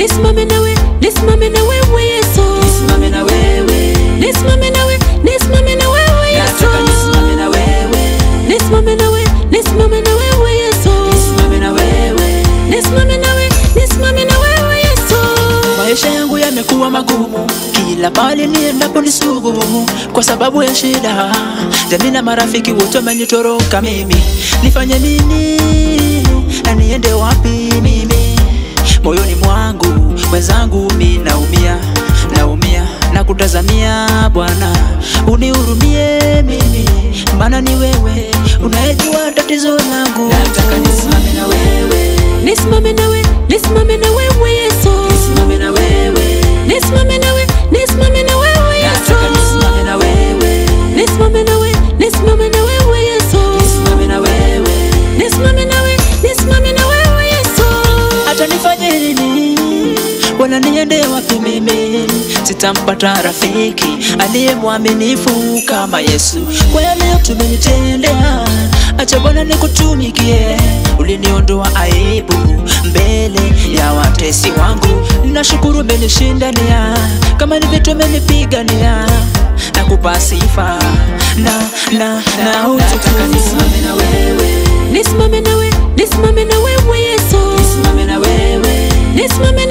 nisimame nawe nisimame na wewe Yesu nisimame na wewe nisimame nawe nisimame na wewe Yesu nataka nisimame na wewe nisimame nawe nisimame na wewe Yesu nisimame na wewe nisimame nawe nisimame na wewe Yesu Maisha yangu yamekuwa magumu, kila pale niendapo ni sugu, kwa sababu ya shida. Jamii na marafiki wote wamenitoroka mimi, nifanye nini na niende wapi mimi? Moyoni mwangu mwenzangu, mi naumia, naumia na kutazamia Bwana, unihurumie mimi, maana ni wewe unayejua tatizo langu. Nataka nisimame na wewe, nisimame nawe nisimame na wewe Yesu nisimame na wewe nisimame nawe nisimame na wewe Yesu Nataka nisimame na wewe, nisimame nawe nisimame na wewe Yesu nisimame na wewe, nisimame nawe nisimame na wewe Yesu hata nifanye nini, wala niende wapi mimi, sitampata rafiki aliye mwaminifu kama Yesu. Kwa yale yote umenitendea, acha Bwana nikutumikie. Uliniondoa aibu mbele ya watesi wangu, nashukuru umenishindania, kama ni vitu umenipigania, nakupa sifa na na na utukufu. Nisimame na wewe, nisimame nawe nisimame na wewe Yesu nisimame na wewe nisimame